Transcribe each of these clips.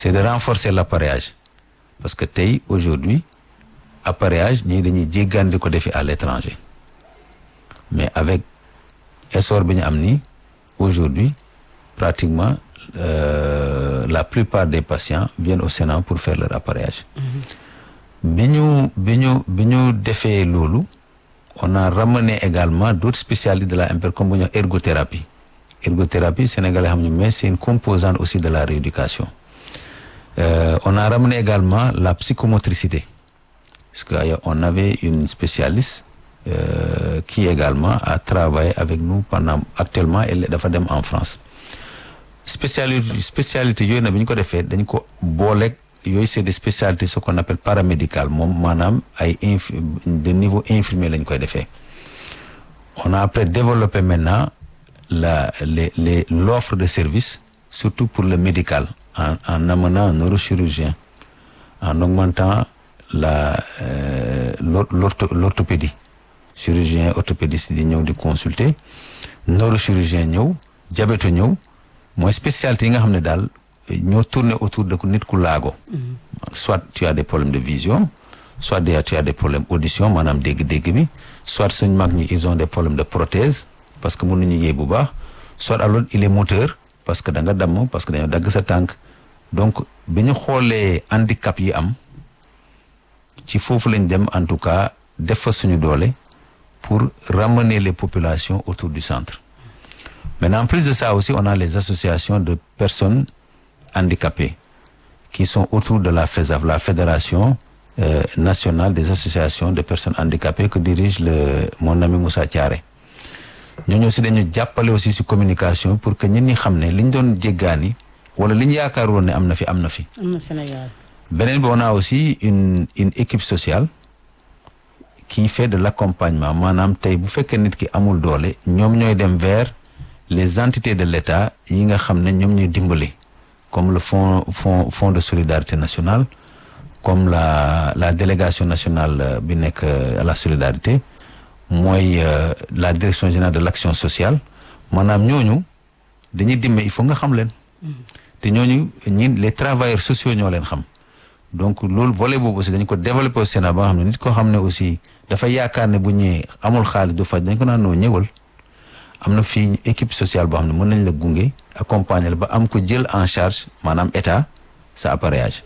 c'est de renforcer l'appareillage parce que tey aujourd'hui appareillage ñii dañuy jéggaan di ko defi à l'étranger mais avec essor bi ñu am nii aujourd'hui pratiquement euh, la plupart des patients viennent au Sénat pour faire leur appareillage bi ñu bi ñu bi ñu defee loolu on a ramené également d'autres spécialités de la MPR comme bu ñu wax ergothérapie ergothérapie sénégalais xam ñu mais c'est une composante aussi de la rééducation euh, on a ramené également la psychomotricité parce que on avait une spécialiste euh, qui également a travaillé avec nous pendant actuellement elle dafa dem en France spécialité spécialité yooyu nag bi ñu ko defee dañ ko booleeg yooyu c'est des spécialités ce qu'on appelle paramédical moom maanaam ay inf de niveau infirmier lañ koy defee on a après développé maintenant la les les l'offre de service surtout pour le médical en en amenant un neurochirurgien en augmentant la euh, l'ortho l'orthopédie chirurgien orthopédiste di ñëw di consulter neurochirurgien ñëw diabète ñëw mooy spécialité yi nga xam ne daal ñoo tourner autour de nit ku laago soit tu as des problèmes de vision soit des tu as des problèmes audition maanaam dégg-dégg bi soit suñ mag ñi ils ont des problèmes de prothèse parce que mënuñu yéey bu baax soit alors il est moteur parce que da nga damm parce que dañoo dagg sa tànk donc bi ñu xoolee handicap yi am ci foofu lañ dem en tout cas def fa suñu doole pour ramener les populations autour du centre maintenant en plus de ça aussi on a les associations de personnes handicapées qui sont autour de la FESAF la fédération euh, nationale des associations de personnes handicapées que dirige le mon ami Moussa Thiaré ñooñu aussi dañu jàppale aussi ci communication pour que ñit ñi xam ne li ñu doon jéggaani wala li ñu yaakaar woon ne am na fi am na fi. am na Sénégal. beneen bi on a aussi une une équipe sociale qui fait de l'accompagnement maanaam tey bu fekkee nit ki amul doole ñoom ñooy dem vers les entités de l'État yi nga xam ne ñoom ñooy dimbali comme le fonds fonds fonds de solidarité nationale comme la la délégation nationale bi nekk à la solidarité mooy euh, la direction générale de l'action sociale maanaam ñooñu dañuy dimbali il faut nga xam leen te ñooñu ñi les travailleurs sociaux ñoo leen xam donc loolu volet boobu aussi dañ ko développer au Sénat ba nga xam ne nit koo xam ne aussi dafa yaakaar ne bu ñëwee amul xaalis du faj dañ ko naan noo ñëwal am na fii équipe sociale boo xam ne mën nañ la gunge accompagner la ba am ko jël en charge maanaam état sa appareillage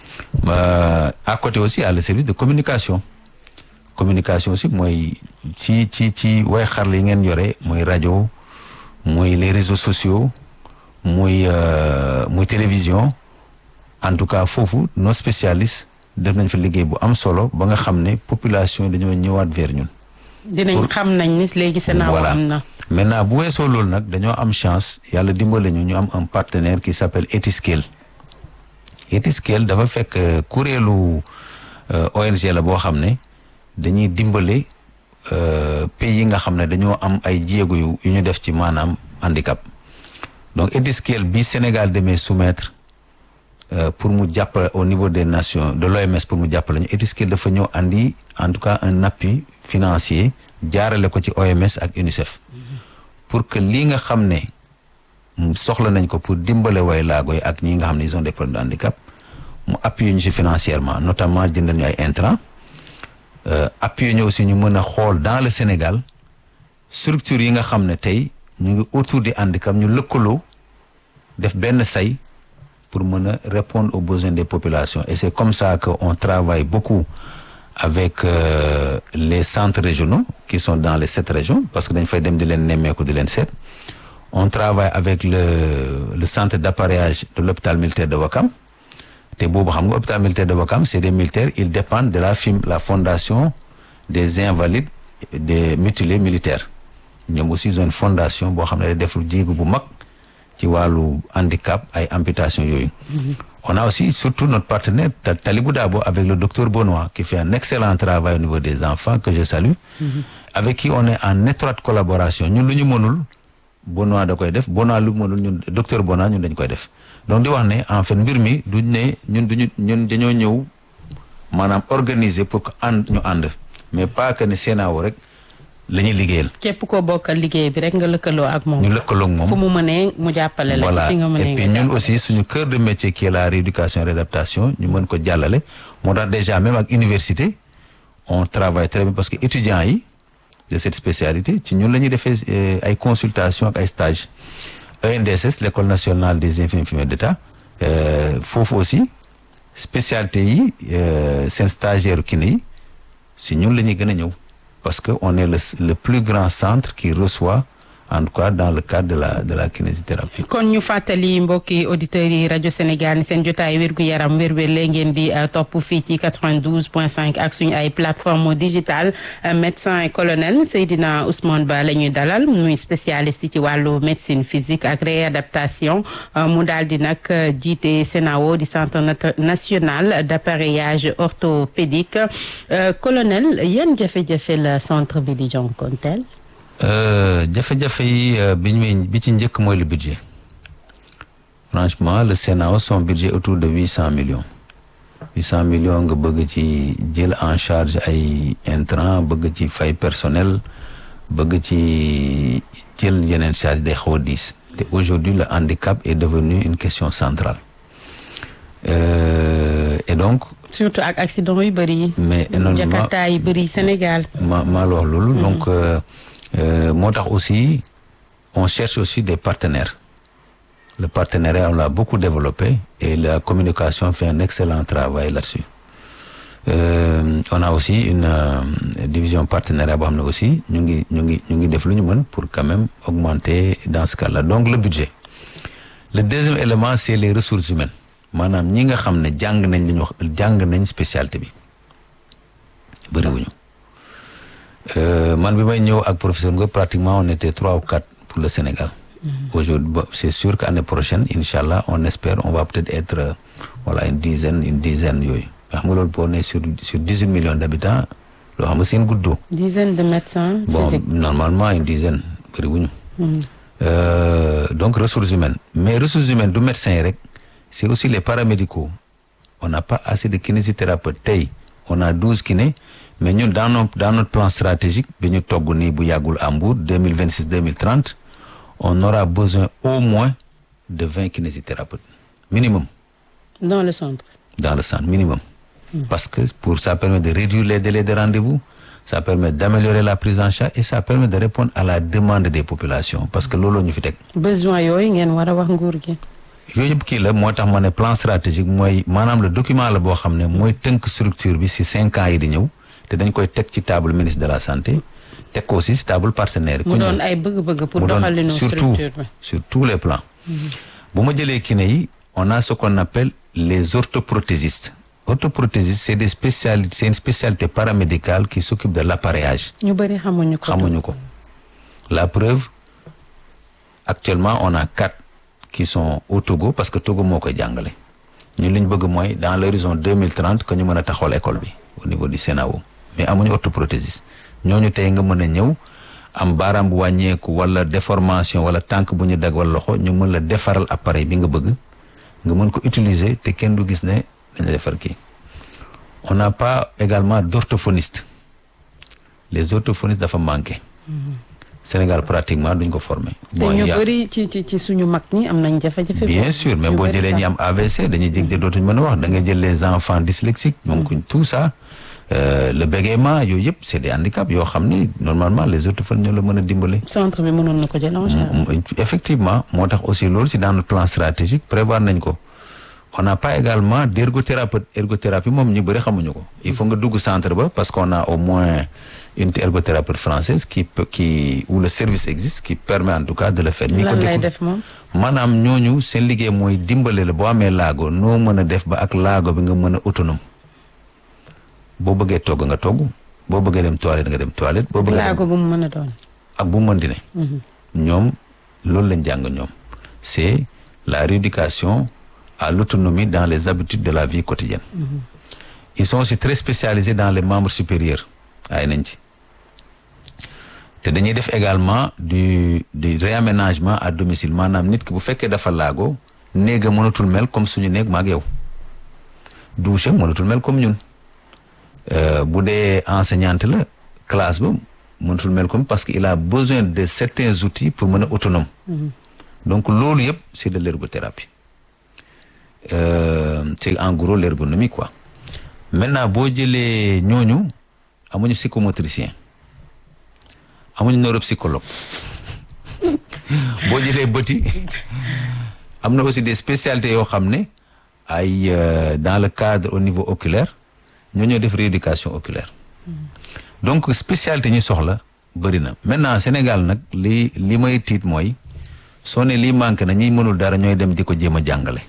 euh, à côté aussi à le service de communication communication aussi mooy ci ci ci way xarala yi ngeen yore mooy rajo mooy les réseaux sociaux muy euh, muy télévision en tout cas foofu nos spécialistes def nañ fa liggéey bu am solo ba nga xam ne population dañoo ñëwaat vers ñun. dinañ xam nañ ni léegi Sénat voilà am na. maintenant bu weesoo loolu nag dañoo am chance yàlla dimbale ñu ñu am un partenaire qui s'appelle Etiscale Etiscale dafa fekk euh, kuréelu euh, ONG la boo xam ne dañuy dimbale euh, pays yi nga xam ne dañoo am ay jéego yu yu ñu def ci maanaam handicap donc Etiscale bi Sénégal demee soumettre euh, pour mu jàppale au niveau des nations de l'OMS pour mu jàppale ñu Etiscale dafa ñëw andi en tout cas un appui financier jaarale ko ci OMS ak UNICEF pour que lii nga xam ne mm, soxla nañ ko pour dimbale way laago yi ak ñi nga xam ne ils ont des problèmes de handicap mu appuyer ñu ci financièrement notamment jëndal ñu ay intrants euh, appuyer ñu aussi ñu mën a xool dans le Sénégal structures yi nga xam ne tey ñu ngi autour du handicap ñu lëkkaloo def benn say pour mën a répondre aux besoins des populations et c'est comme ça que on travaille beaucoup avec euh, les centres régionaux qui sont dans les sept régions parce que dañ fay dem di leen nemmeeku di leen seet on travaille avec le le centre d'appareillage de l'hôpital militaire de Ouakam te boobu xam nga hôpital militaire de Ouakam c'est des militaires ils dépendent de la FIM la fondation des invalides des mutilés militaires ñoom aussi ils ont une fondation boo xam ne day def lu jéego bu mag ci wàllu handicap ay amputation yooyu on a aussi surtout notre partenaire Ta- Talibou Dabo avec le docteur Benoît qui fait un excellent travail au niveau des enfants que je salue avec qui on est en étroite collaboration ñun lu ñu mënul Benoît da koy def Benoît lu mu mënul ñun docteur Benoît ñun dañ koy def donc di wax ne en fait mbir mi duñ ne ñun duñu ñun dañoo ñëw maanaam organiser pour que ànd ñu ànd mais pas que ne CNAO rek la ñuy liggéeyal. képp koo bokkal liggéey bi rek nga lëkkaloo ak moom. ñu lëkkaloo ak moom fu mu mënee mu jàppale la. voilà ci fi nga mënee et puis nga ñun jàppale. aussi suñu cœur de métier qui est la rééducation et réadaptation ñu mën ko jàllale moo tax déjà même ak université on travaille très bien parce que étudiants yi de cette spécialité ci ñun la ñuy defee euh, ay consultation ak ay stages ENDSS l'école nationale des infirmiers d'État euh, foofu aussi spécialité yi euh, seen stagiaire kiné yi si ñun la ñuy gën a ñëw parce que on est le le plus grand centre qui reçoit en tout cas dans le cadre de la de la kinésithérapie. kon ñu fàttali mbokki auditeurs yi rajo Sénégal ni seen jotaay wérgu yaram wér-wér lee ngeen di uh, topp fii ci 92.5 ak suñu ay plateforme digitale uh, médecin colonel Seydina Ousmane Ba la ñuy dalal muy spécialiste ci wàllu médecine physique ak réadaptation uh, mu daal di nag jiite CNAO di centre nat- national d'appareillage orthopédique colonel yan jafe-jafe la centre bi di jonkonteel Euh, jafe-jafe yi euh, bi ñu bi ci njëkk mooy le budget franchement le Sénat son budget autour de huit cent millions huit cent millions nga bëgg ci jël en charge ay intrants bëgg ci fay personnel bëgg ci jël yeneen charge day xaw a diis te aujourd'hui le handicap est devenu une question centrale Euh, et donc surtout ak accident yu bëri yi mais énormément jakarta yi bëri Sénégal ma maa la wax loolu donc euh, euh, moo tax aussi on cherche aussi des partenaires le partenariat on l'a beaucoup développé et la communication fait un excellent travail là-dessus Euh, on a aussi une euh, division partenariat boo xam ne aussi ñu ngi ñu ngi ñu ngi def lu ñu mën pour quand même augmenter dans ce cas-là donc le budget le deuxième élément c'est les ressources humaines maanaam ñi nga xam ne jàng nañ li ñu wax jàng nañ spécialité bi bëriwuñu Euh, man bi may ñëw ak professeur Ngor pratiquement on était trois ou quatre pour le Sénégal. Aujourd'hui bon, c'est sûr qu'année prochaine inchallah on espère on va peut-être être euh, voilà une dizaine une dizaine yooyu xam nga loolu boo nee sur sur dix-huit millions d'habitants loo xam nga seen guddoo dizaine de médecins bon physiques normalement une dizaine bëriwuñu Euh, donc ressources humaines mais ressources humaines du médecin yi rek c'est aussi les paramédicaux on n'a pas assez de kinésithérapeutes tey on a douze kinés mais ñun dans nos dans notre plan stratégique bi ñu togg nii bu yàggul à Mbour deux mille vingt six deux mille trente on aura besoin au moins de vingt kinésithérapeutes minimum dans le centre dans le centre minimum parce que pour ça permet de réduire les délais de rendez-vous ça permet d'améliorer la prise en charge et ça permet de répondre à la demande des populations parce que loolu ñu fi teg besoin yooyu ngeen war a wax nguur gi yooyu yëpp kii la moo tax ma ne plan stratégique mooy maanaam le document la boo xam ne mooy tënk structure bi ci cinq ans yi di ñëw te dañ koy teg ci table ministre de la santé teg ko aussi ci table partenaire yi mu ku ñëw. doon ay bëgg-bëgg pour mu doon doxalinu surtout structure bi sur tous les plans bu ma jëlee kiné yi on a ce qu'on appelle les orthoprothésistes orthoprothésistes c'est des spécialités c'est une spécialité paramédicale qui s'occupe de l'appareillage ñu bëri xamuñu ko xamuñu ko la preuve actuellement on a quatre qui sont au Togo parce que Togo moo koy jàngale ñun li ñu bëgg mooy dans l'horizon deux mille trente que ñu mën a taxawal école bi au niveau du CNAO mais amuñu orthoprothésiste ñooñu tey nga mën a ñëw am baaraam bu wàññeeku wala déformation wala tànk bu ñu dag wala loxo ñu mën la defaral appareil bi nga bëgg nga mën ko utiliser te kenn du gis ne dañ la defar kii on n'a pas également d'orthophoniste les orthophonistes dafa manqué Sénégal pratiquement duñ ko former te bon ñu il y a- bëri ci ci ci suñu mag ñi am nañ jafe-jafe bien boobu. sûr mais ñu boo bëri jëlee sax. ñi am AVC dañuy jég de dootuñu mën a wax da ngay jël les enfants dyslexiques donc tout ça euh, le bégaiement yooyu yëpp c'est des handicaps yoo xam ni normalement les orthophonistes ñoo la mën a dimbale centre bi mënoon na ko jël en charge. Mm, effectivement moo tax aussi loolu si dans notre plan stratégique prévoir nañ ko on n'a pas également d'ergothérapeute ergothérapie moom ñu bëri xamuñu ko il faut nga dugg centre ba parce qu'on a au moins une ergothérapeute française qui peut qui où le service existe qui permet en tout cas de le faire ñi ko lan lay décou- def moom maanaam ñooñu seen liggéey mooy dimbale la boo amee laago noo mën a def ba ak laago bi nga mën a autonome boo bëggee togg nga togg boo bëggee dem toilette nga dem toilette boo bëggee dem laago bu mu mën a doon. ak bu mu mën di ne ñoom loolu lañ jàng ñoom c'est la rééducation à l'autonomie dans les habitudes de la vie quotidienne ils sont aussi très spécialisés dans les membres supérieurs ay nañ ci te dañuy def également du du réaménagement à domicile maanaam nit ki bu fekkee dafa laago néega mënatul mel comme suñu néeg maag yow douche mënatul mel comme ñun Euh, bu dee enseignante la classe ba mënatul mel comme parce que il a besoin de certains outils pour mën a autonome donc loolu yëpp c'est de l'ergothérapie euh, c'est en gros l'ergonomie quoi maintenant boo jëlee ñooñu amuñu psychomotricien amuñu neuropsychologue boo jëlee bëti am na aussi des spécialités yoo xam ne ay euh, dans le cadre au niveau oculaire ñoo ñoo def rééducation oculaire donc spécialité ñi soxla bëri na maintenant Sénégal nag li li may tiit mooy soo ne lii manqué na ñiy mënul dara ñooy dem di ko jéem a jàngale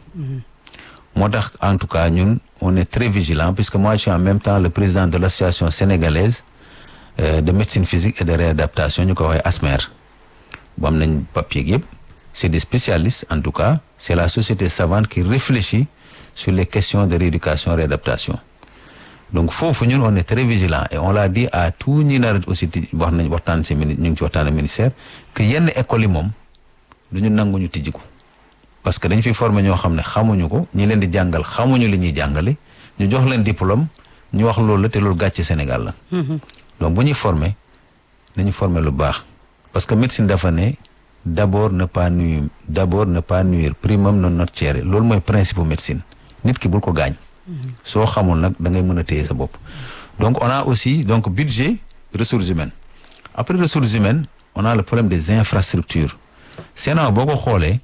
moo tax en tout cas ñun on est très vigilant puisque moi je suis en même temps le président de l'association sénégalaise euh, de médecine physique et de réadaptation ñu ko waxee ASMER bu am nañ papier yëpp c'est des spécialistes en tout cas c'est la société savante qui réfléchit sur les questions de rééducation réadaptation donc foofu ñun on est très vigilant et on l'a dit à tout ñi nar aussi ti wax nañ waxtaan si mini ñu ngi ci waxtaan ak ministère que yenn écoles yi moom du ñu nangu ñu tijji ko parce que dañ fi former ñoo xam ne xamuñu ko ñi leen di jàngal xamuñu li ñuy jàngale ñu jox leen diplôme ñu wax loolu la te loolu gàcce Sénégal la donc bu ñuy former nañu former lu baax parce que médecine dafa ne d'abord ne pas nuire d'abord ne pas nuire primum non nocere loolu mooy principe médecine nit ki bul ko gaañ soo xamul nag da ngay mën a téye sa bopp donc on a aussi donc budget ressources humaines après ressources humaines on a le problème des infrastructures Sénat boo ko xoolee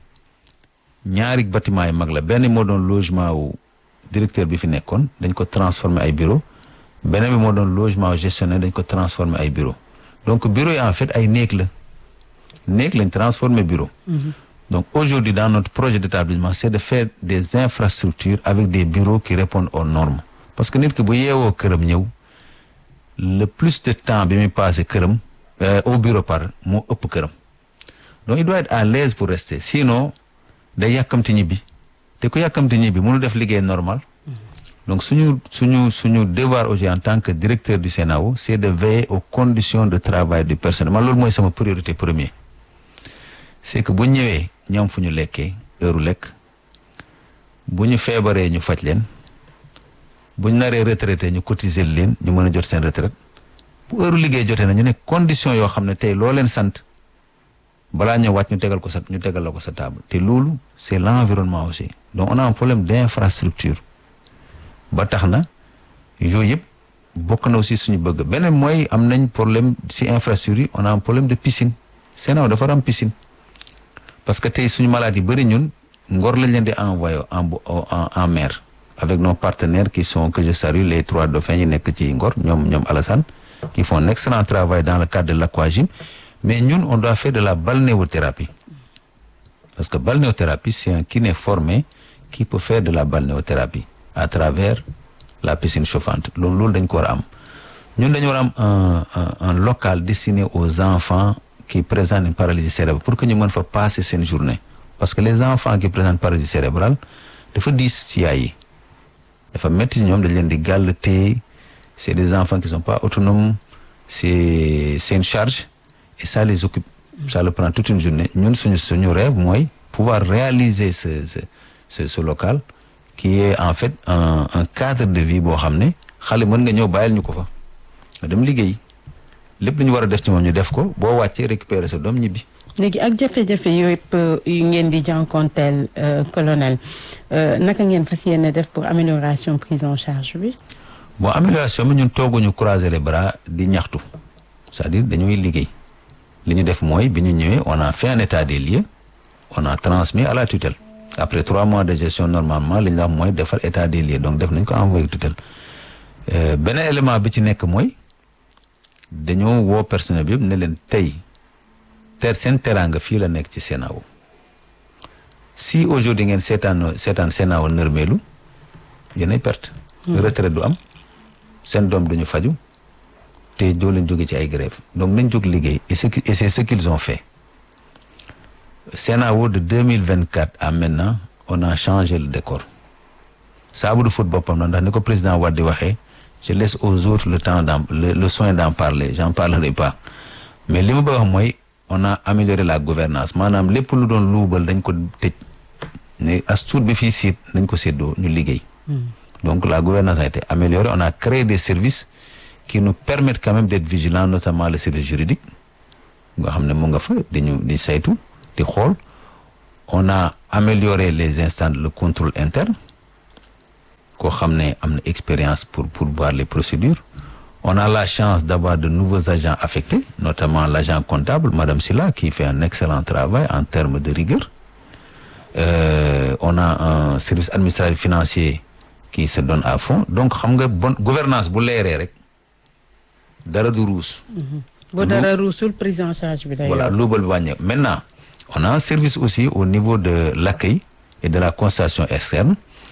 ñaari bâtiment yi mag la benn moo doon logement wu directeur bi fi nekkoon dañ ko transformer ay bureau beneen bi moo doon logement wu gestionnaire dañ ko transformer ay bureau donc bureau yi en fait ay néeg la néeg lañ transformer bureau donc aujourd'hui dans notre projet d'établissement c'est de faire des infrastructures avec des bureaux qui répondent aux normes parce que nit ki bu yeewoo këram ñëw le plus de temps bi muy passé këram euh, au bureau par moo ëpp këram donc il doit être à l'aise pour rester sinon day yàkkamti ñibbi te ku yàkkamti ñibbi mënu def liggéey normal donc suñu suñu suñu devoir aujourd'hui en tant que directeur du CNAO c'est de veiller aux conditions de travail du personnel man loolu mooy sama priorité premier c'est que bu ñëwee ñoom fu ñu lekkee heure lekk bu ñu feebaree ñu faj leen bu ñu naree retraité ñu cotiser leen ñu mën a jot seen retraite bu heure liggéey jotee na ñu ne conditions yoo xam ne tey loo leen sant balaa ñëw wàcc ñu tegal ko sa ñu tegal la ko sa table te loolu c'est l'environnement aussi donc on a un problème d'infrastructure ba tax na yooyu yëpp bokk na aussi suñu bëgg beneen mooy am nañ problème ci infrastructure yi on a un problème de piscine Sénégal dafa am piscine parce que tey suñu malade yi bëri ñun Ngor lañ leen di envoyer en en en mer avec nos partenaires qui sont que je salue les trois dauphins yi nekk ci Ngor ñoom ñoom Alassane qui font un excellent travail dans le cadre de l'aquagym mais ñun on doit faire de la balnéothérapie parce que balnéothérapie c'est un kiné formé qui peut faire de la balnéothérapie à travers la piscine chauffante loolu loolu dañ ko war a am ñun dañu war a am un un un local destiné aux enfants qui présentent une paralysie cérébrale pour que ñu mën fa passer seen journée parce que les enfants qui présentent paralysie cérébrale dafa diis ci yaay yi dafa métti ñoom dañ leen di gàll téye c'est des enfants qui sont pas autonomes c'est c'est une charge et ça les occupe ça le prend toute une journée ñun suñu suñu rêve mooy pouvoir réaliser ce ce ce ce local qui est en fait un un cadre de vie boo xam ne xale mën nga ñëw bàyyil ñu ko fa nga dem liggéey lépp lu ñu war a def ci moom ñu def ko boo wàccee récupérer sa doom ñibbi. léegi ak jafe-jafe yooyu yëpp yu ngeen di jànkonteel colonel naka ngeen fas yéene def pour amélioration prise en charge bi. bon amélioration bi ñun tooguñu croiser les bras di ñaxtu c'est-à-dire dañuy liggéey li ñu def mooy bi ñu ñëwee on a fait un état des lieux on a transmis à la tutelle après trois mois de gestion normalement li ñu wax mooy defal état des lieux donc def nañ ko envoyé tutelle beneen élément bi ci nekk mooy dañoo woo personnel bi yëpp ne leen tey ter seen teraanga fii la nekk ci CNAO si aujourd'hui ngeen seetaan seetaan CNAO nërmeelu yéenay perte retraite du am seen doom duñu faju te doo leen jóge ci ay grève donc nañ jóg liggéey et c'est et c'est ce qu'ils ont fait CNAO de 2024 à maintenant on a changé le décor saabu du fóot boppam na ndax ni ko président Wade di waxee je laisse aux autres le temps d'en le, le soin d'en parler j'en parlerai pas mais li ma bëgg wax mooy on a amélioré la gouvernance maanaam lépp lu doon luubal dañ ko tëj ne as tuut bi fii siit dañ ko séddoo ñu liggéey donc la gouvernance a été améliorée on a créé des services qui nous permettent quand même d'être vigilants notamment le service juridique nga xam ne mu nga fa di ñu di saytu di xool on a amélioré les instants le contrôle interne koo xam ne am na expérience pour pour voir les procédures on a la chance d'avoir de nouveaux agents affectés notamment l'agent comptable madame Silla qui fait un excellent travail en termes de rigueur euh, on a un service administratif financier qui se donne à fond donc xam nga bonne gouvernance bu leeree rek dara du ruus bu dara ruusul prise en charge bi day voilà luubal bi wàññeeku maintenant on a un service aussi au niveau de l'accueil et de la constatation externe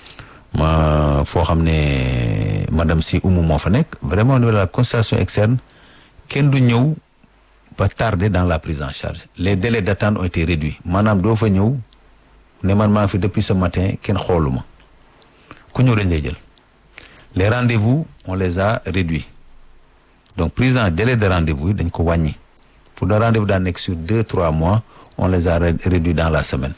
ma foo xam ne madame si Oumou moo fa nekk vraiment au niveau de la constatation externe kenn du ñëw ba tardé dans la prise en charge les délais d'attente ont été réduits maanaam doo fa ñëw ne man maa ngi fi depuis ce matin kenn xooluma ku ñëw dañ lay jël les rendez-vous on les a réduits donc prise en délai de rendez-vous yi dañ ko wàññi pour le rendez-vous daan nekk sur deux trois mois on les a réduits dans la semaine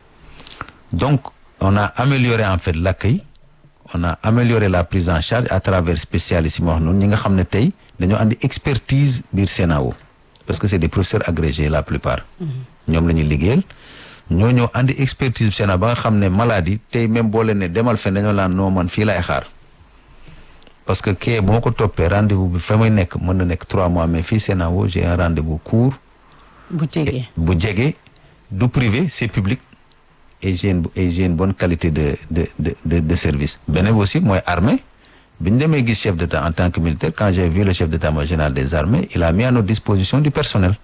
donc on a amélioré en fait l'accueil on a amélioré la prise en charge à travers spécialistes yi ma wax noonu ñi nga xam ne tey dañoo andi expertise biir CNAO parce que c'est des professeurs agrégés la plupart ñoom la ñuy liggéeyal ñoo ñëw andi expertise bi CNAO ba nga xam ne maladie tey même boo leen ne demal fen dañoo laan noo man fii laay xaar parce que kee boo ko toppee rendez-vous bi fa may nekk mën na nekk trois mois mais fii CNAO j'ai un rendez-vous court bu jege bu jege du privé c'est public et j'ai une et j'ai une bonne qualité de de de de, de service beneen aussi mooy armée bi ñu demee gis chef d'État en tant que militaire quand j'ai vu le chef d'état-major général des armées il a mis à notre disposition du personnel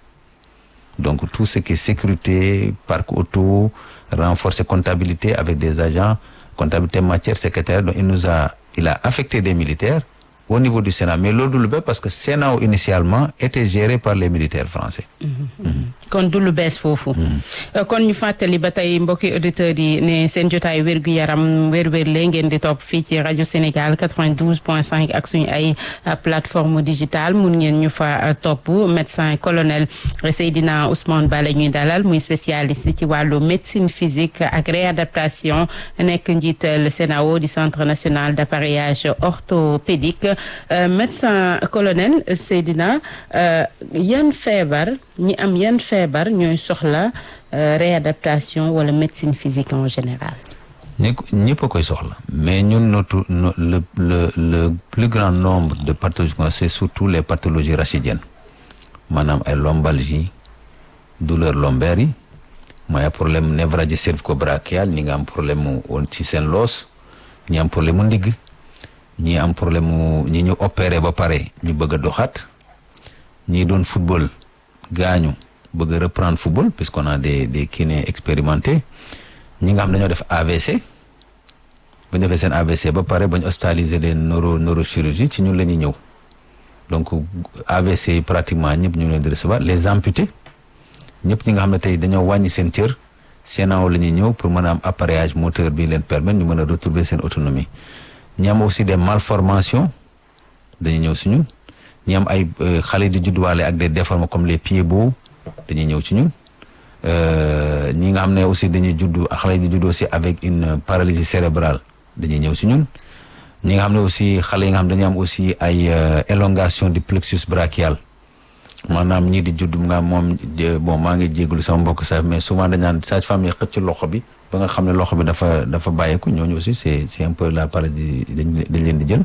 donc tout ce qui est sécurité parc auto renforcer comptabilité avec des agents comptabilité matière secrétaire donc il nous a il a affecté des militaires au niveau du Sénat mais loolu du lu bees parce que Sénat initialement était géré par les militaires français. kon du lu bees foofu. kon ñu fàttali ba tey mbokki auditeurs yi ne seen jotaay wérgu yaram wér-wér lee ngeen di topp fii ci rajo Sénégal 92.5 ak suñu ay plateforme digitale mun ngeen ñu fa topp médecin colonel Seydina Ousmane Ba la ñuy dalal muy spécialiste ci wàllu médecine physique ak réadaptation nekk njiital CNAO du centre national d'appareillage orthopédique. Euh, médecin colonel Seydina euh, yan feebar ñi am yan feebar ñooy soxla euh, réadaptation wala médecine physique en général. ñi ñëpp a koy soxla mais ñun notre no, le le le plus grand nombre de pathologies c'est surtout les pathologies rachidiennes maanaam ay lombalgie douleur lombaire yi mooy ay problème névralgie cervico-brachiale ñi nga am problème mu ci seen loos ñi am problème mu ndigg ñi am problème mu ñi ñu opéré ba pare ñu bëgg a doxaat ñi doon football gaañu bëgg a reprendre football puisqu'on a des des kinés expérimentés ñi nga xam dañoo def AVC bu ñu defee seen AVC ba pare ba ñu hospitaliser leen neuro neurochirurgie ci ñun la ñuy ñëw donc AVC yi pratiquement ñëpp ñu leen di recevoir les amputés ñëpp ñi nga xam ne tey dañoo wàññi seen cër CNAO la ñuy ñëw pour mën a am appareillage moteur bi leen permettre ñu mën a retrouver seen autonomie ñi am aussi des malformations dañuy ñëw si ñun ñi am ay xale di judduwaale ak des déformations comme les pieds beaux dañuy ñëw ci ñun ñi nga xam ne aussi dañuy juddu xale di juddu aussi avec une paralysie cérébrale dañuy ñëw si ñun ñi nga xam ne aussi xale yi nga xam dañuy am aussi ay élongation du plexus brachial maanaam ñii di judd nga moom bon maa ngi jégalu sama mbokk sax mais souvent dañ naan sage-femme yi xëcc ci loxo bi ba nga xam ne loxo bi dafa dafa bàyyeeku ñooñu aussi c'est c'est un peu la paradis dañ dañ leen di jël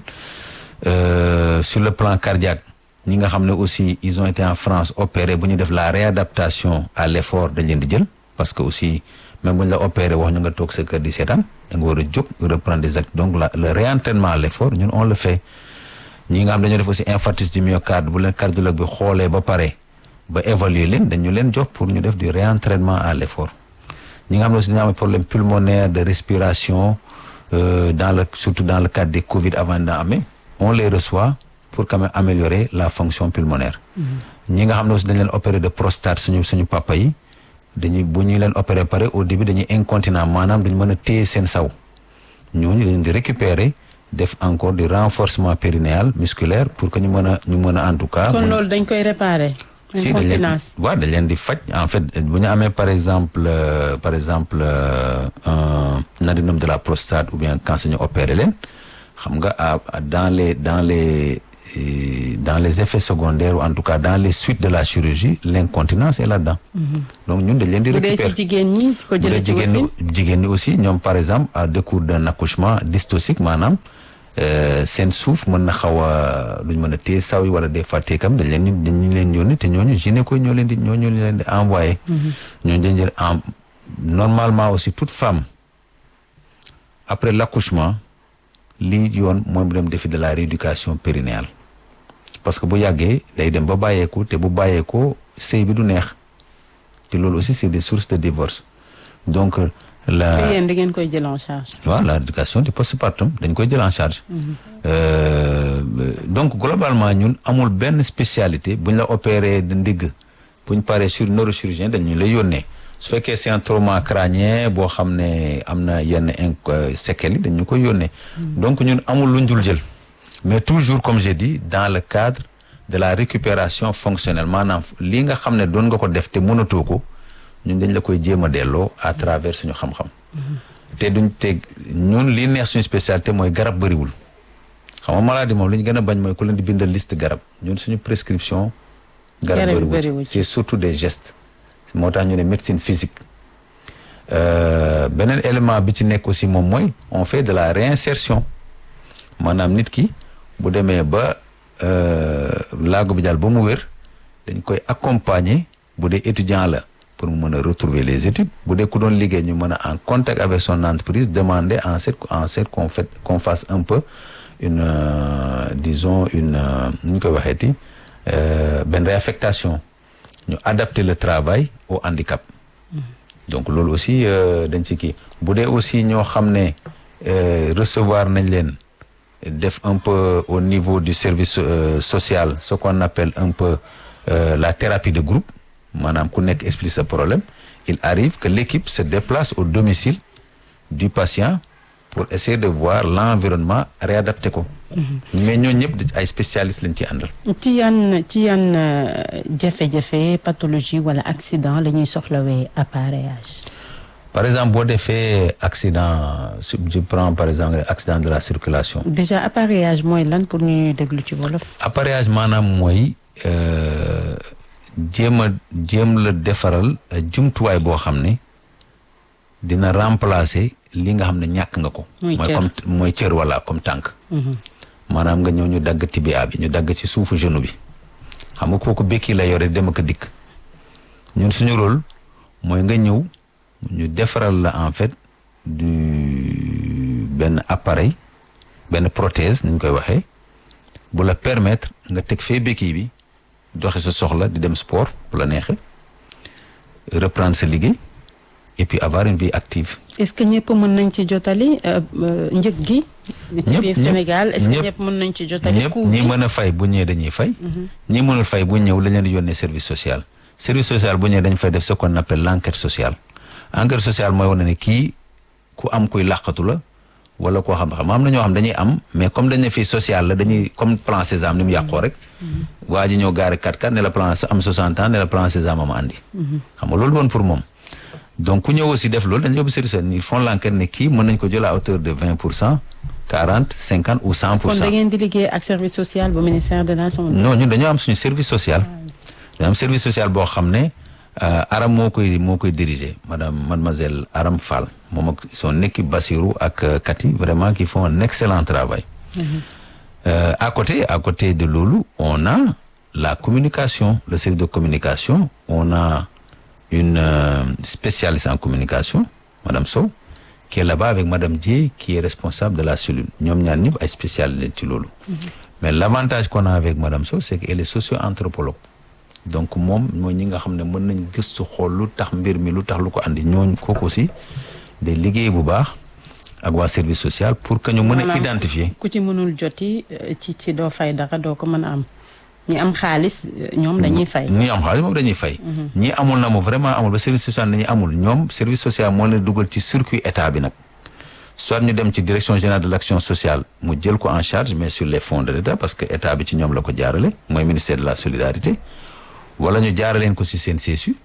sur le plan cardiaque ñi nga xam ne aussi ils ont été en France opérés bu ñu def la réadaptation à l'effort dañ leen di jël parce que aussi même bu ñu la opéré wax ñu nga toog sa kër di seetaan da nga war a jóg reprendre des actes donc la le réentraînement à l'effort ñun on le fait ñi nga xam dañoo def aussi infarctus du myocarde bu leen cardiologue bi xoolee ba pare ba évaluer leen dañu leen jox pour ñu def du réentraînement à l'effort ñi nga xam ne aussi dañoo am problème pulmonaire de respiration euh, dans le surtout dans le cadre des Covid avant daa amee on les reçoit pour quand même améliorer la fonction pulmonaire. ñi nga xam ne aussi dañ leen opérer de prostate suñu suñu papa yi dañuy bu ñu leen opérer pare au début dañuy incontinent maanaam dañu mën a téye seen saw ñooñu dañu di récupérer def encore du renforcement périnéal musculaire pour que ñu mën a ñu mën a en tout cas. kon loolu dañ koy réparer. si dañ leen waaw dañ leen di faj en fait bu ñu amee par exemple euh, par exemple euh, un adénome de la prostate ou bien cancer ñu opérer leen xam nga dans les dans les et dans les effets secondaires ou en tout cas dans les suites de la chirurgie l'incontinence est là-dedans. donc ñun dañ leen di bu dee récupérer ci jigéen ñi ko bu dee jëlee ci jigéen ñi wasin jigéen ñi aussi ñoom par exemple à décours d'un accouchement dystocique maanaam euh, seen suuf mën na xaw a duñ mën a téye saw yi wala des fois teekam dañ leen di dañ leen yónni te ñooñu gynéco ñoo leen di ñoo ñoo leen di envoyé. ñooñu dañ leen en normalement aussi toute femme après l'accouchement lii yoon mooy mu dem defi de la rééducation périnéale parce que bu yàggee day dem ba bàyyeeku te bu bàyyeekoo sëy bi du neex te loolu aussi c'est des sources de divorce donc la te yéen da ngeen koy jël en charge. waaw la éducation du postpartum dañ koy jël en charge. Euh, donc globalement ñun amul benn spécialité bu ñu la opéré de ndigg bu ñu paree sur neurochirurgien dañu lay yónnee su fekkee c'est un trauma crânien boo xam ne am na yenn inc séquelles yi dañu koy yónnee. donc ñun amul lu ñu dul jël. mais toujours comme j'ai dit dans le cadre de la récupération fonctionnelle maanaam lii nga xam ne doon nga ko def te mënatoo ko ñun dañ la koy jéem a delloo à travers suñu xam-xam. te duñ te ñun li neex suñu spécialité mooy garab bëriwul xam nga maladie moom li ñu gën a bañ mooy ku leen di bindal liste garab ñun suñu prescription. garab Garab bëriwul bëriwul c'est surtout des gestes. moo tax ñu ne médecine physique Euh, beneen élément bi ci nekk aussi moom mooy on fait de la réinsertion maanaam nit ki bu demee ba euh, laago bi daal ba mu wér dañ koy accompagner bu dee étudiant la pour mu mën a retrouver les études bu dee ku doon liggéey ñu mën a en contact avec son entreprise demander en cette en cette qu'on fait qu'on fasse un peu une euh, disons une euh, nu ñu koy waxeeti euh, benn réaffectation ñu adapter le travail au handicap donc loolu aussi euh, dañ ci kii bu dee aussi ñoo xam ne euh, recevoir nañ leen def un peu au niveau du service euh, social ce qu'on appelle un peu euh, la thérapie de groupe maanaam ku nekk explique sa problème il arrive que l'équipe se déplace au domicile du patient pour essayer de voir l'environnement réadapté ko mais ñooñu ñëpp ay spécialistes lañ ci àndal ci yan ci yan euh, jafe-jafe pathologie wala accident la ñuy soxlawee appareillage. par exemple boo defee accident su- je prends par exemple accident de la circulation déjà appareillage mooy lan pour ñuy déglu ci wolof. appareillage maanaam mooy euh, jéem a jéem la defaral euh, jumtuwaay boo xam ne dina remplacer li nga xam ne ñàkk nga ko. Muy mooy cër. comme mooy cër wala comme tànk. maanaam nga ñëw ñu dagg tibia bi ñu dagg ci suufu genou bi xam nga kooku békki la yore dem ak a dikk ñun suñu rôle mooy nga ñëw ñu defaral la en fait du benn appareil benn prothèse ni ñu koy waxee bu la permettre nga teg fee békki bi doxe sa soxla di dem sport bu la neexee reprendre sa liggéey et puis avoir une vie active. est-ce que ñëpp mën nañ ci jotali euh, euh, njëg gi. ci Ñëpp, biir ñëpp, Sénégal est-ce que ñëpp. ñëpp mën nañ ci jotali. ñëpp coût ñi bi mën a fay bu ñëwee dañuy fay. ñi mënul fay bu ñëw lañ leen di yónnee service social. service social bu ñëwee dañ fay def ce qu'on appelle l'enquête sociale. enquête sociale mooy wane ne kii ku am kuy làqatu la wala koo xam xam am na ñoo xam dañuy am mais comme dañ ne fii social la dañuy comme plan Sésame ni mu yàqoo rek. waa ji ñëw gaari 4x4 ne la plan am 60 ans ne la plan Sésame am andi. xam nga loolu woon pour moom. donc ku ñëw aussi def loolu dañu yóbbu service social ils font l'enquête ne kii mën nañ ko jël à hauteur de 20 pour cent 40 50 ou 100 pour kon cent. da ngeen di liggéey ak service social bu ministère de la santé. non ñun dañoo am suñu service social dañoo am service social boo xam ne euh, Aram moo koy moo koy diriger madame mademoiselle Aram Fall moom ak son équipe Bassirou ak euh, Cathy vraiment qui font un excellent travail Euh, à côté à côté de loolu on a la communication le service de communication on a une euh, spécialiste en communication madame Sow qui est là-bas avec madame Dieye qui est responsable de la cellule ñoom ñaar ñëpp ay spécialistes ci loolu mais l'avantage qu'on a avec madame Sow c'est qu'elle est socio-anthropologue donc moom mooy ñi nga xam ne mën nañ gëstu xool lu tax mbir mi lu tax lu ko andi ñooñ kooku aussi day liggéey bu baax ak waa service social pour que ñu mën a Maanaam identifier ku ci mënul joti euh, ci ci doo fay dara doo ko mën a am ñi am xaalis euh, ñoom dañuy fay. ñi am xaalis moom dañuy fay ñi amul na moom vraiment amul ba service social dañuy amul ñoom service social moo leen dugal ci circuit état bi nag soit ñu dem ci direction générale de l'action sociale mu jël ko en charge mais sur les fonds de l'état parce que état bi ci ñoom la ko jaarale mooy ministère de la solidarité wala ñu jaaraleen ko ci seen CSU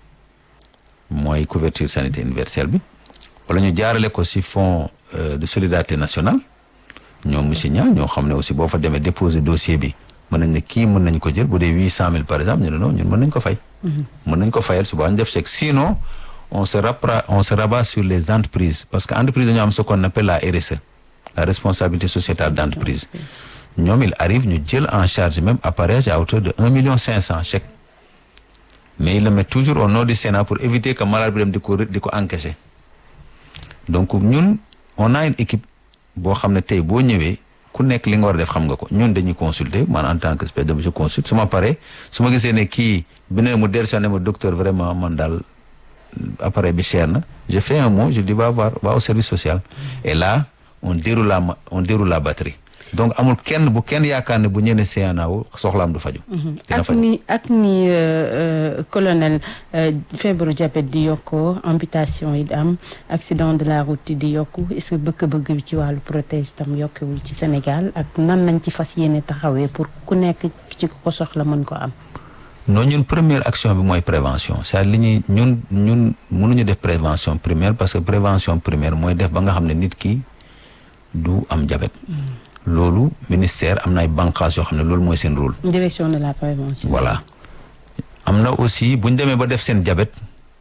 mooy couverture sanitaire universelle bi wala ñu jaarale ko ci fonds euh, de solidarité nationale ñoom monsieur Niang ñoo xam ne aussi boo fa demee déposer dossier bi mën nañ ne kii mën nañ ko jël bu dee huit cent mille par exemple ñu ne non ñun mën nañ ko fay. mën nañ ko fayal suba ñu def chèque sinon on se rappra on se rabat sur les entreprises parce que entreprise dañoo am ce qu'on appelle la RSE la responsabilité sociétale d'entreprise ñoom il arrive ñu jël en charge même appareillage à hauteur de un million cinq cent chèques mais il le met toujours au nom du Sénat pour éviter que malade bi dem di ko di ko encaisser donc ñun on a une équipe boo xam ne tey boo ñëwee ku nekk li nga war a def xam nga ko ñun dañuy consulter man en tant que spécialiste je consulte su ma paree su ma gisee ne kii bi ne mu dellusi ne ma docteur vraiment man daal appareil bi cher na je fais un mot je dis va voir va au service social et là on déroule la on déroule la batterie donc amul kenn bu kenn yaakaar ne bu ñëwee CNAO soxlaam du faju dina ak faju ni ak ni colonel feebaru diabète di yokkoo amputation yi di am accident de la route yi di yokku est-ce que bëgg-bëgg bi ci wàllu protège tam yokkewul ci Sénégal ak nan lañ ci fas yéene taxawee pour ku nekk ci ku ko soxla mën ko am. non ñun première action bi mooy prévention c'est-à-dire li ñuy ñun ñun mënuñu def prévention primaire parce que prévention primaire mooy def ba nga xam ne nit ki du am diabète loolu ministère am na ay bànqaas yoo xam ne loolu mooy seen rôle direction de la prévention. voilà am na aussi bu ñu demee ba def seen diabète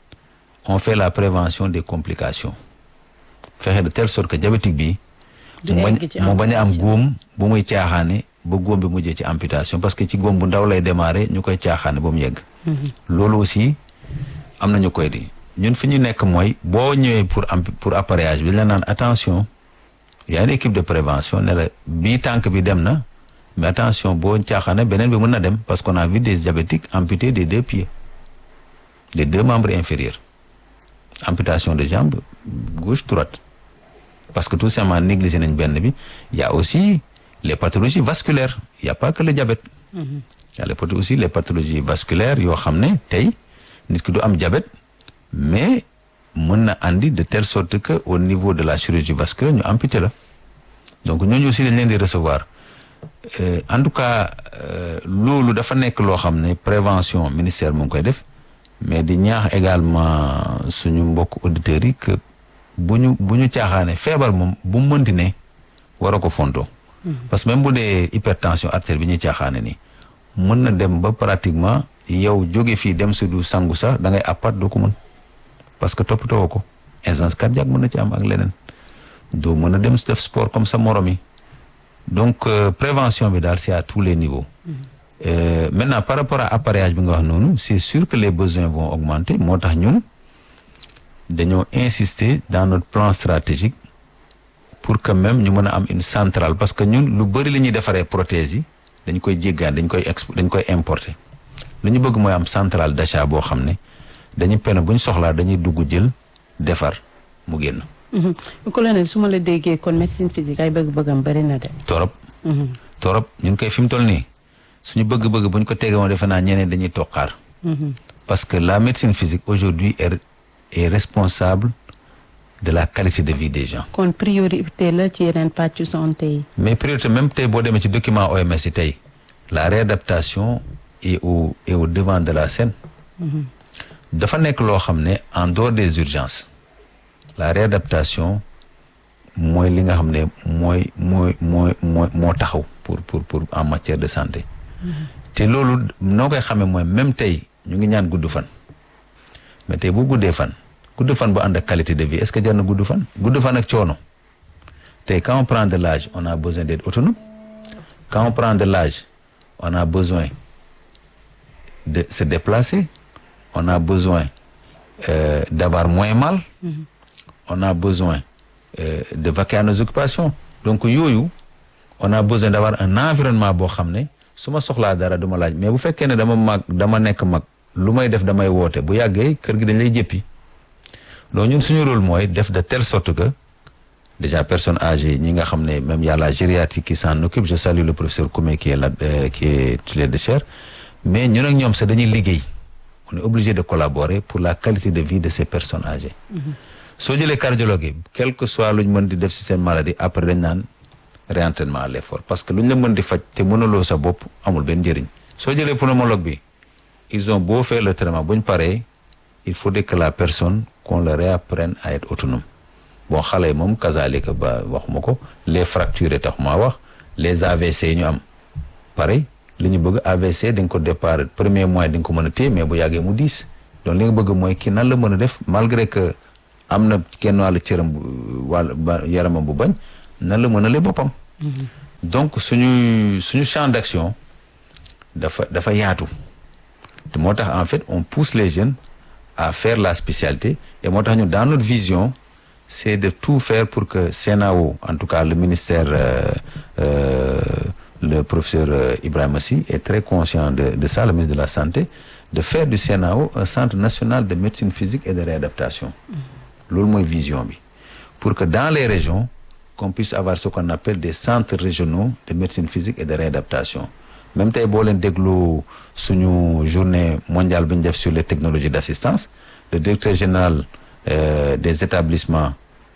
on fait la prévention des complications fexe de telle sorte que diabétique bi Du mu bañ egg ci mu bañ a am amputation. góom bu muy caaxaane ba góom bi mujjee ci amputation parce que ci góom bu ndaw lay démarrer ñu koy caaxaane ba mu yegg loolu aussi am na ñu koy di ñun fi ñu nekk mooy boo ñëwee pour amp pour appareillage bi la naan attention y a une équipe de prévention ne la bii tànk bi dem na mais attention boo caaxaane beneen bi mën na dem parce qu'on a vu des diabétiques amputés des deux pieds des deux membres inférieurs amputation de jambe gauche droite parce que tout simplement négligé nañ benn bi y a aussi les pathologies vasculaires il y a pas que le diabète y a les pathologies aussi les pathologies vasculaires yoo xam ne tey nit ki du am diabète mais mën na andi de telle sorte que au niveau de la chirurgie vasculaire ñu amputé la donc ñooñu aussi dañ leen di recevoir Euh, en tout cas euh, loolu dafa nekk loo xam ne prévention ministère mu ngi koy def mais di ñaax également suñu mbokk auditeurs yi que bu ñu bu ñu caaxaane feebar moom bu mu mënti ne war a ko fontoo parce que même bu dee hypertension artère bi ñuy caaxaane nii mën na dem ba pratiquement yow jóge fii dem si du sangu sax da ngay appat doo ko mën parce que toppatoo ko insuffisance cardiaque mën na ci am ak leneen doo mën a dem def sport comme sa morom yi donc euh, prévention bi daal c'est à tous les niveaux Euh, maintenant par rapport à appareillage bi nga wax noonu c'est sûr que les besoins vont augmenter moo tax ñun dañoo insister dans notre plan stratégique pour que même ñu mën a am une centrale parce que ñun lu bëri li ñuy defaree prothèses yi dañ koy jéggaan dañ koy exp dañ koy importer lu ñu bëgg mooy am centrale d'achat boo xam ne dañuy pene bu ñu soxlaa dañuy dugg jël defar mu génn Mhm. colonel su ma la déggee kon médecine physique ay bëgg-bëggam bëri na de. torop Mhm. torop ñun koy fi mu toll nii suñu bëgg-bëgg bu ñu ko tegee woon defe naa ñeneen dañuy toqaar Mhm. parce que la médecine physique aujourd'hui est, est responsable de la qualité de vie des gens kon priorité la ci yeneen pàccu santé yi. mais priorité même tey boo demee ci document OMS yi tey la réadaptation est au est au devant de la scène dafa nekk loo xam ne en dehors des urgences la réadaptation mooy li nga xam ne mooy mooy mooy mooy moo taxaw pour pour pour en matière de santé te loolu noo koy xamee mooy même tey ñu ngi ñaan gudd fan mais tey bu guddee fan gudd fan bu ànd ak qualité de vie est-ce que jar na gudd fan gudd fan ak coono tey quand on prend de l'âge on a besoin d'être autonome quand on prend de l'âge on a besoin de se déplacer on a besoin euh, d'avoir moins mal on a besoin euh, de vaquer à nos occupations donc yooyu on a besoin d'avoir un environnement boo xam ne su ma soxlaa dara du ma laaj mais bu fekkee ne dama mag dama nekk mag lu may def damay woote bu yàggee kër gi dañ lay jëppi donc ñun suñu rôle mooy def de telle sorte que déjà personnes âgées ñi nga xam ne même y a la gériatrie qui s'en occupe je salue le professeur Koumé qui est là euh, qui est titulaire de chaire mais ñun ak ñoom sax dañuy liggéey on est obligé de collaborer pour la qualité de vie de ces personnes âgées soo jëlee cardiologue yi quel que soit lu ñu mën di def ci seen maladie après dañ naan réentraînement à l'effort parce que lu ñu la mën di faj te mënuloo sa bopp amul benn njëriñ soo jëlee pneumologue bi ils ont beau faire le traitement bu ñu paree il faudrait que la personne qu'on le réapprenne à être autonome bon xale yi moom kazalika ba waxuma ko les fractures tax maa wax les AVC yi ñu am pareil li ñu bëgg AVC di nga ko départ premier mois di nga ko mën a téye mais bu yàggee mu diis donc li nga bëgg mooy kii nan la mën a def malgré que am na kenn wàllu cëram wàll yaramam bu bañ nan la mën a lee boppam donc suñu suñu champ d'action dafa dafa yaatu te moo tax en fait on pousse les jeunes à faire la spécialité et moo tax ñu dans notre vision c'est de tout faire pour que CNAO en tout cas le ministère euh, euh, le professeur euh, Ibrahima Sy est très conscient de de ça le ministre de la santé de faire du CNAO un centre national de médecine physique et de réadaptation loolu mooy vision bi pour que dans les régions qu'on puisse avoir ce qu'on appelle des centres régionaux de médecine physique et de réadaptation même tey boo leen déglu suñu journée mondiale bi ñu def sur les technologies d'assistance le directeur général euh, des établissements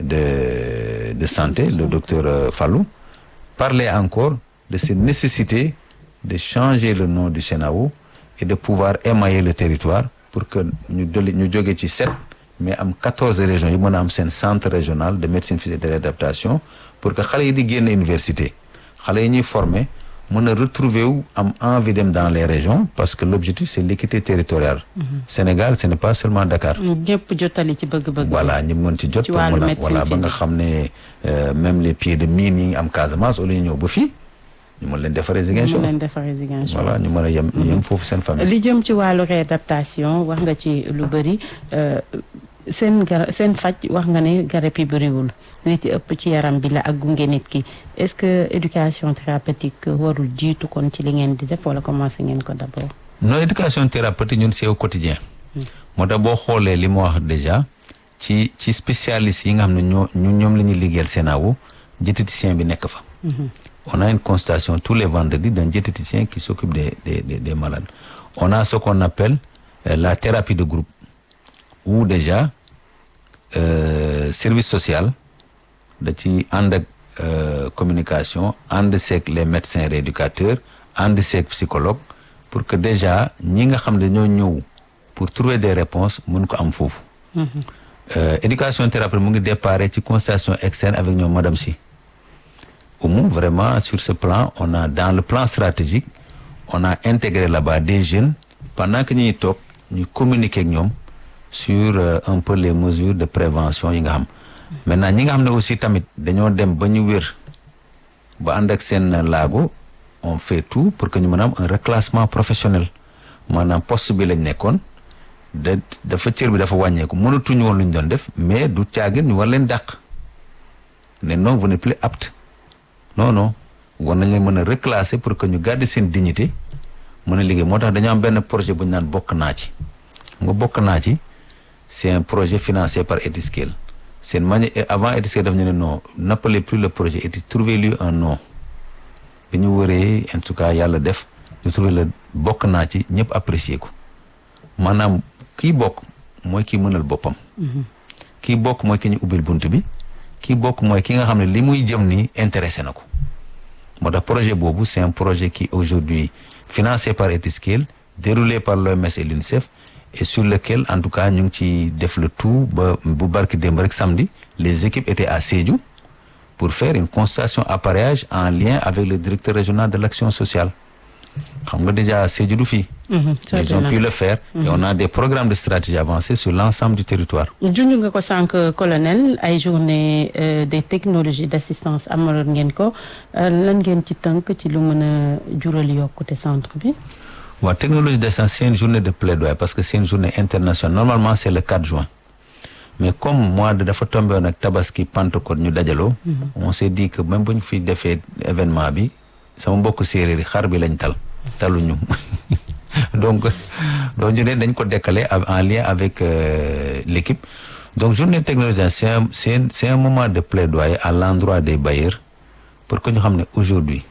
de de santé le docteur euh, Fallou parlait encore de cette nécessité de changer le nom du CNAO et de pouvoir émailler le territoire pour que ñu doli ñu jóge ci sept mais am quatorze régions yi mën a am seen centre régional de médecine physique et de réadaptation pour que xale yi di génn université xale yi ñuy former mën a retrouver wu am envie dem dans les régions parce que l'objectif c'est l'équité territoriale Sénégal ce n'est pas seulement Dakar ñëpp jotali ci bëgg-bëgg voilà ñi mën ci jot ci wàllu mën a médecine voilà ba nga physique. xam ne même les pieds de mine yi am Casamance au lieu ñu ñëw ba fii ñu mën leen defaree Ziguinchor mu leen defaree Ziguinchor voilà ñu mën a yem yem foofu seen famille li jëm ci wàllu réadaptation wax nga ci lu bëri euh, seen gar seen faj wax nga ne garab yi bëriwul li ci ëpp ci yaram bi la ak gunge nit ki est-ce que éducation thérapeutique warul jiitu kon ci li ngeen di def wala commencé ngeen ko d'abord. non éducation thérapeutique ñun c'est au quotidien moo tax boo xoolee li ma wax déjà ci ci spécialistes yi nga xam ne ñoo ñun ñoom la ñuy liggéeyal CNAO diététicien bi nekk fa on a une consultation tous les vendredis d'un diététicien qui s'occupe des des des des malades on a ce qu'on appelle euh, la thérapie de groupe où déjà euh, service social da ci ànd ak euh, communication ànd seeg les médecins rééducateurs ànd seeg psychologue pour que déjà ñi nga xam ne ñoo ñëw pour trouver des réponses mun ko am foofu Euh, éducation thérapeutique mu ngi déparé ci consultation externe avec ñoom madame si Oumou vraiment sur ce plan on a dans le plan stratégique on a intégré là-bas des jeunes pendant que ñuy toog ñu communiquer ak ñoom sur euh, un peu les mesures de prévention yi nga xam maintenant ñi nga xam ne aussi tamit dañoo dem ba ñu wér ba ànd ak seen laago on fait tout pour que ñu mën a am un reclassement professionnel maanaam poste bi lañ nekkoon da dafa cër bi dafa wàññeeku mënatuñu woon lu ñu doon def mais du caagin ñu war leen dàq ne non vous n'êtes plus apte non non war nañ leen mën a reclasser pour que ñu garder seen dignité mën a liggéey moo tax dañoo am benn projet bu ñu naan bokk naa ci nga bokk naa ci c'est un projet financé par Etiskale seen manière avant Etiskale daf ñu ne non n'appelez plus le projet Etis trouvez-lui un nom bi ñu wëree en tout cas yàlla def ñu trouvé la bokk naa ci ñëpp apprécier ko maanaam kii bokk mooy kii mënal boppam kii bokk mooy ki ñu ubbil bunt bi kii bokk mooy ki nga xam ne li muy jëm nii intéressé na ko moo tax projet boobu c'est un projet qui aujourd'hui financé par Etiskale déroulé par l'OMS et l'UNICEF et sur lequel en tout cas ñu ngi ci def le tout ba bu barki démb rek samedi les équipes étaient à Sédhiou pour faire une consultation appareillage en lien avec le directeur régional de l'action sociale xam nga déjà Sédhiou du fii ils ont pu le faire et on a des programmes de stratégie avancés sur l'ensemble du territoire junj nga ko sànq colonel ay journée euh, des technologies d'assistance amaloon ngeen ko euh, lan ngeen ci tënk ci lu mën a jural yokkute centre bi waaw technologie d'assistance c'est une journée de plaidoyer parce que c'est une journée internationale normalement c'est le 4 juin mais comme mois de dafa tombé woon ak tabaski Pentecôte ñu dajaloo on s'est dit que même bu ñu fi defee événement bi sama mbokk séeréer yi xar bi lañ tal taluñu donc donc ñu ne dañ ko décaler en lien avec euh, l'équipe donc journée technologie c'est un c'est un c'est un moment de plaidoyer à l'endroit des bailleurs pour que ñu xam ne aujourd'hui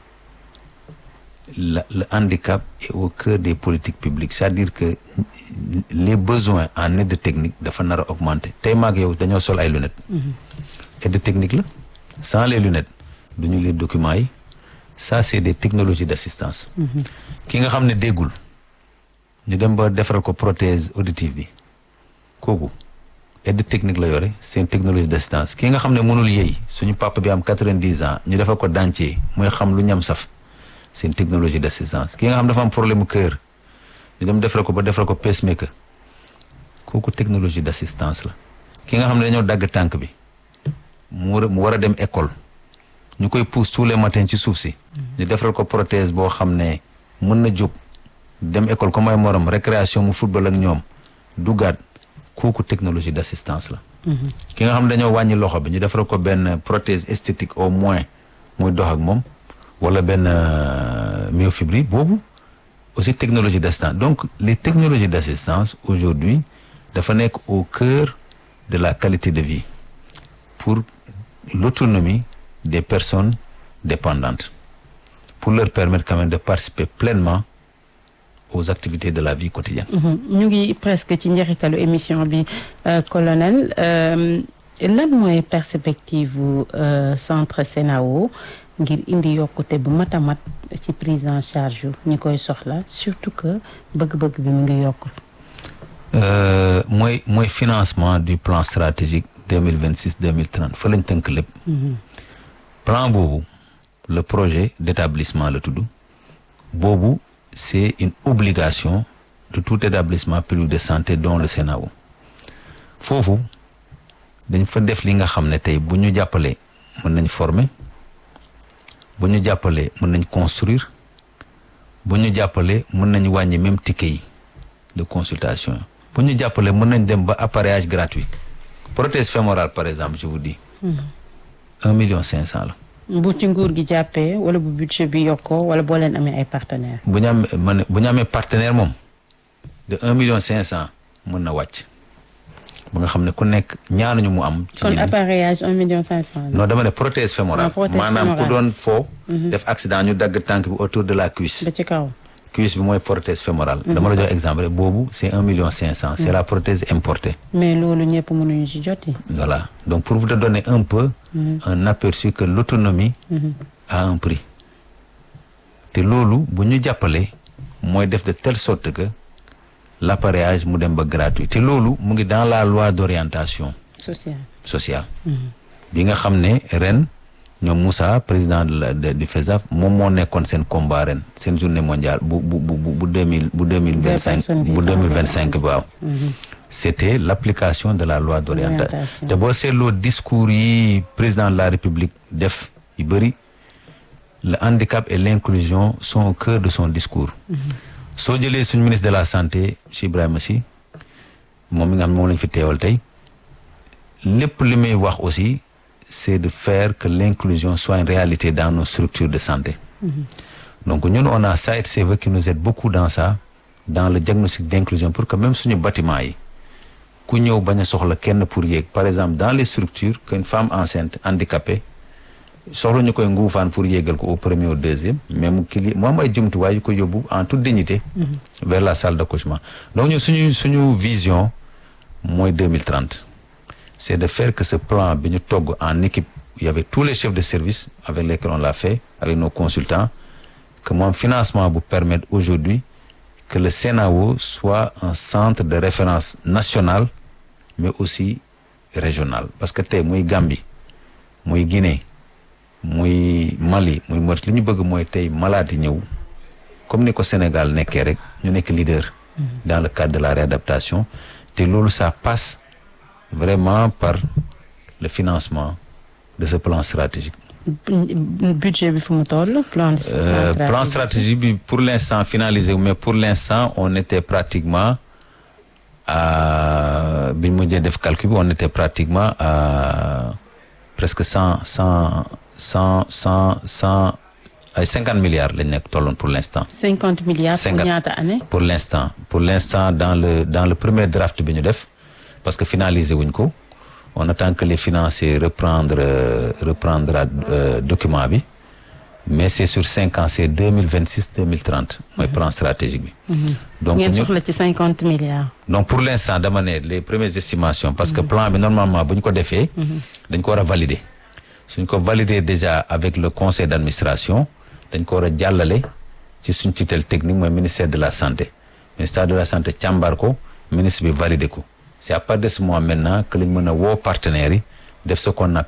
la le handicap est au cœur des politiques publiques c'est-à-dire que les besoins en aide technique dafa nar a augmenter tey maag yow dañoo sol ay lunettes aide technique la sans les lunettes du ñu lire documents yi ça c'est des technologies d'assistance ki nga xam ne déggul ñu dem ba defaral ko prothèse auditive bi kooku aide technique la yore c'est une technologie d'assistance ki nga xam ne mënul yëy suñu papa bi am quatre-vingt-dix ans ñu defal ko dentier mooy xam lu ñam saf c'est une technologie d'assistance ki nga xam dafa am problème mu cœur ñu dem defal ko ba defal ko pacemaker kooku technologie d'assistance la ki nga xam ne dañoo dagg tànk bi mu war a mu war a dem école ñu koy pousse tous les matins ci suuf si ñu defal ko prothèse boo xam ne mën na jóg dem école comme ay morom récréation mu football ak ñoom duggaat kooku technologie d'assistance la ki nga xam ne dañoo wàññi loxo bi ñu defal ko benn prothèse esthétique au moins muy dox ak moom wala benn myofibrille boobu aussi technologie d'assistance donc les technologies d'assistance aujourd'hui dafa nekk au cœur de la qualité de vie pour l'autonomie des personnes dépendantes pour leur permettre quand même de participer pleinement aux activités de la vie quotidienne. ñu ngi presque ci njeexitalu émission bi colonel lan mooy perspective bu centre CENAO ngir indi yokkute bu mat a mat ci prise en charge yu ñi koy soxla surtout que bëgg-bëgg bi mu ngi yokk. mooy mooy financement du plan stratégique deux mille vingt six deux mille trente fa lañ tënk lépp. plan boobu le projet d'établissement la tudd boobu c'est une obligation de tout établissement public de santé dont le CENAO foofu dañ fa def li nga xam ne tey bu ñu jàppalee mën nañ former bu ñu jàppalee mën nañ construire bu ñu jàppalee mën nañ wàññi même ticket yi de consultation bu ñu jàppalee mën nañ dem ba appareillage gratuit prothèse fémorale par exemple je vous dis un million cinq cent la bu ci nguur gi jàppee wala bu budget bi yokkoo wala boo leen amee ay partenaires. bu ñu amee man bu ñu amee partenaire moom de un million cinq cent mën na wàcc ba nga xam ne ku nekk ñaanuñu mu am. ci kon appareillage un million cinq cent. non dama ne prothèse fémorale. maanaam ku doon foo. def accident ñu dagg tànk bi autour de la cuisse. ba ci kaw. cuisse bi mooy prothèse fémorale. dama la jox exemple boobu c'est un million cinq cent. c'est la prothèse importée. mais loolu ñëpp mënuñu ci joti. voilà donc pour vous te donner un peu. un aperçu que l'autonomie a un prix. te loolu bu ñu jàppalee mooy def de telle sorte que l'appareillage mu dem ba gratuit te loolu mu ngi dans la loi d'orientation. sociale sociale. bi nga xam ne ren. ñoom Moussa président de la du FESAF moom moo nekkoon seen combat ren seen journée mondiale bu bu bu bu deux mille bu deux mille vingt cinq bu deux mille vingt cinq waaw. c'était l'application de la loi d'orientation te boo seetloo discours yi président de la République def yu bëri le handicap et l'inclusion sont au cœur de son discours. soo jëlee suñu ministre de la santé monsieur Ibrahima Sy moom mi nga xam moom lañu fi teewal tey lépp li muy wax aussi. c'est de faire que l'inclusion soit une réalité dans nos structures de santé. Mmh. Donc ñun on a SAED-CV qui nous aide beaucoup dans ça dans le diagnostic d'inclusion pour que même suñu bâtiment yi ku ñëw bañ a soxla kenn pour yéeg par exemple dans les structures qu'une femme enceinte handicapée soxla ñu koy nguufaan pour yéegal ko au premier au deuxième même ki li mu am ay jumtuwaay yu ko yóbbu en toute dignité mmh. vers la salle d'accouchement donc ñun suñu suñu vision mooy 2030 c'est de faire que ce plan bi ñu togg en équipe il y avait tous les chefs de service avec lesquels on l'a fait avec nos consultants que moom financement bu permettre aujourd'hui que le CENAO soit un centre de référence national mais aussi régional parce que tey muy Gambie muy Guinée muy Mali muy Mauritanie li ñu bëgg mooy tey malade yi ñëw comme ni ko Sénégal nekkee rek ñu nekk leader dans le cadre de la réadaptation te loolu ça passe vraiment par le financement de ce plan stratégique. budget bi fu mu toll plan euh, plan stratégique bi pour l'instant finalisé mais pour l'instant on était pratiquement à bi ñu mujjee def calcul bi on était pratiquement à presque cent cent cent cent cent ay cinquante milliards lañ nekk tolloon pour l'instant. cinquante milliards pour ñaata année. pour l'instant pour l'instant dans le dans le premier draft bi ñu def. parce que finaliser wuñ ko on attend que les financiers reprendre euh, reprendre euh, document bi mais c'est sur cinq ans c'est deux mille vingt six deux mille trente mooy plan stratégique bi. donc ngeen soxla ci cinquante milliards. donc pour l'instant dama ne les premières estimations. parce que plan bi normalement bu ñu ko defee. dañ ko war a valider. suñ ko valider déjà avec le conseil d'administration dañ ko war a jàllale ci suñ tutelle technique mooy ministère de la santé ministère de la santé càmbar ko ministre bi valider ko. c'est à partir de ce moment maintenant que lañ mën a woo partenaires yi def ce qu'on appelle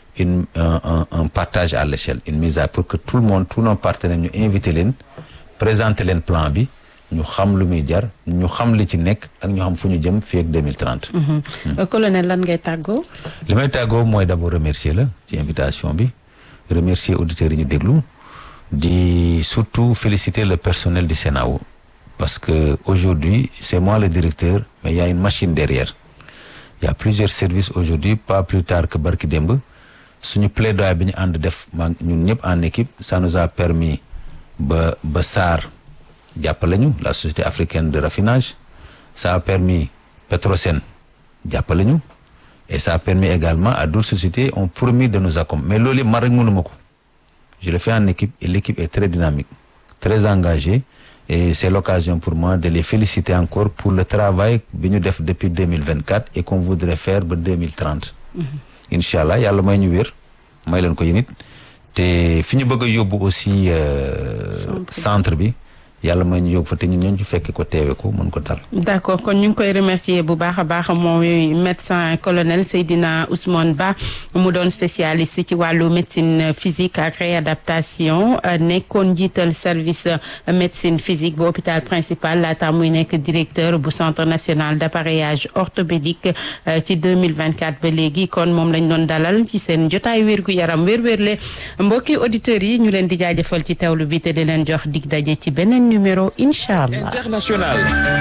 une un, un, un partage à l'échelle une mise à pour que tout le monde tous nos partenaires ñu invité leen présenter leen plan bi ñu xam lu muy jar ñu xam li ci nekk ak ñu xam fu ñu jëm fii ak 2030. colonel lan ngay tàggoo. li may tàggoo mooy d'abord remercier la ci invitation bi remercier auditeurs yi ñu déglu di surtout féliciter le personnel du Senao parce que aujourd'hui c'est moi le directeur mais il y a une machine derrière il y a plusieurs services aujourd'hui pas plus tard que barki démb suñu plaidoyer bi ñu ànd def maa ñun ñëpp en équipe ça nous a permis ba ba SAR jàppale ñu la société africaine de raffinage ça a permis Petrosen jàppale ñu et ça a permis également à d'autres sociétés ont promis de nous accompagner mais loolu yëpp man rek mënuma ko je le fais en équipe et l'équipe est très dynamique très engagée et c'est l'occasion pour moi de les féliciter encore pour le travail bi ñu def depuis 2024 et qu'on voudrait faire ba 2030 incha allah yàlla may ñu wér may leen ko yéen it te fi ñu bëgg a yóbbu aussi centre bi yàlla may ñu yóbbu fa te ñun ñoo ci fekke ko teewe ko mën ko tal d'accord kon ñu ngi koy remercier bu baax a baax mooy médecin colonel Seydina Ousmane Ba mu doon spécialiste ci wàllu médecine physique ak réadaptation nekkoon njiital service médecine physique bu hôpital principal laata muy nekk directeur bu centre national d'appareillage orthopédique ci 2024 ba léegi kon moom lañ doon dalal ci seen jotaay wérgu yaram wér-wérle mbokki auditeurs yi ñu leen di jaajëfal ci teewlu bi te di leen jox dig daje ci beneen numéro incha allah. international.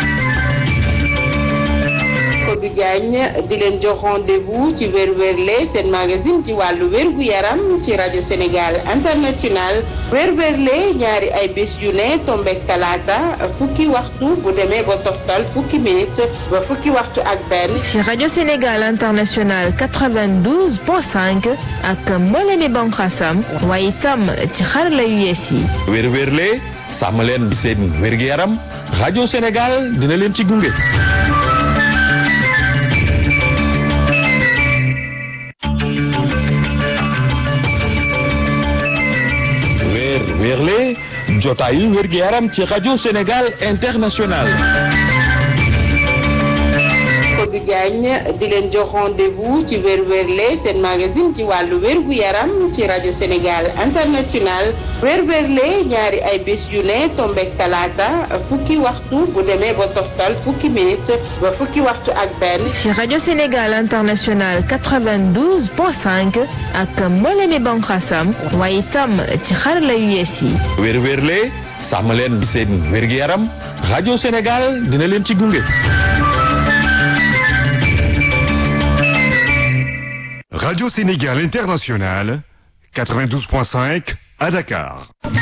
Kodou Diagne di leen jox rendez-vous ci wér-wérle seen magazine ci wàllu wérgu yaram ci rajo Sénégal international wér-wérle ñaari ay bés yu ne tombek talaata fukki waxtu bu demee ba toftal fukki minute ba fukki waxtu ak benn. ci rajo Sénégal international 92.5 ak mboolemi banqaasam waaye itam ci xarala yu yees yi. wér-wérle sàmm leen seen wérgu yaram rajo Sénégal dina leen ci gunge. weer weerle jotaayu wérgu yaram ci rajo Sénégal international. Kodou Diagne di leen jox rendez-vous ci wér-wérle seen magazine ci wàllu wérgu yaram ci rajo Sénégal international wér-wérle ñaari ay bés yu ne tombek talaata fukki waxtu bu demee ba toftal fukki minute ba fukki waxtu ak benn. ci rajo Sénégal international 92.5 ak mboolemi banqaasam waaye itam ci xarala yu yees yi. wér-wérle sàmm leen seen wérgu yaram rajo Sénégal dina leen ci gunge. Radio Sénégal International, 92.5 à Dakar.